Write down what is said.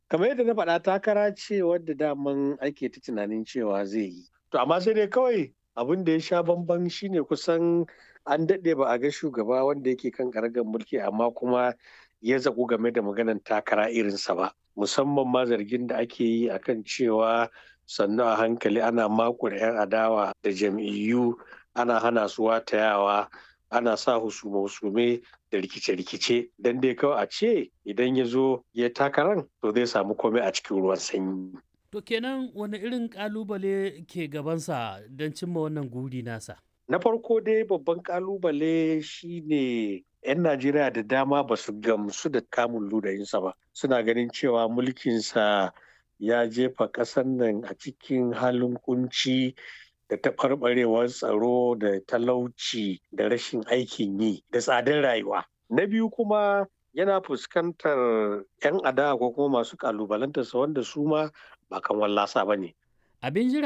kamar yadda na faɗa takara ce wadda daman ake ta tunanin cewa zai yi to amma sai dai kawai abin da ya sha bamban shine kusan an daɗe ba a ga shugaba wanda yake kan karagar mulki amma kuma ya zaƙu game da maganan takara irinsa ba musamman ma zargin da ake yi akan cewa sannu a hankali ana makure 'yan adawa da jam'iyyu ana hana su watayawa ana sa husume-husume da rikice-rikice don dai kawai a ce idan ya zo ya takaran to zai samu komai a cikin ruwan sanyi. To kenan wani irin kalubale ke gabansa don cimma wannan guri nasa? Na farko dai babban kalubale shine 'yan Najeriya da dama ba su gamsu da kamun ludayinsa ba. Suna ganin cewa mulkinsa ya jefa ƙasar nan a cikin halin kunci da taɓarɓarewar tsaro da talauci da rashin aikin yi da tsadar rayuwa. Na biyu kuma yana fuskantar 'yan adawa ko kuma masu kalubalantarsa wanda su ma ba kan wallasa ba ne. Abin jira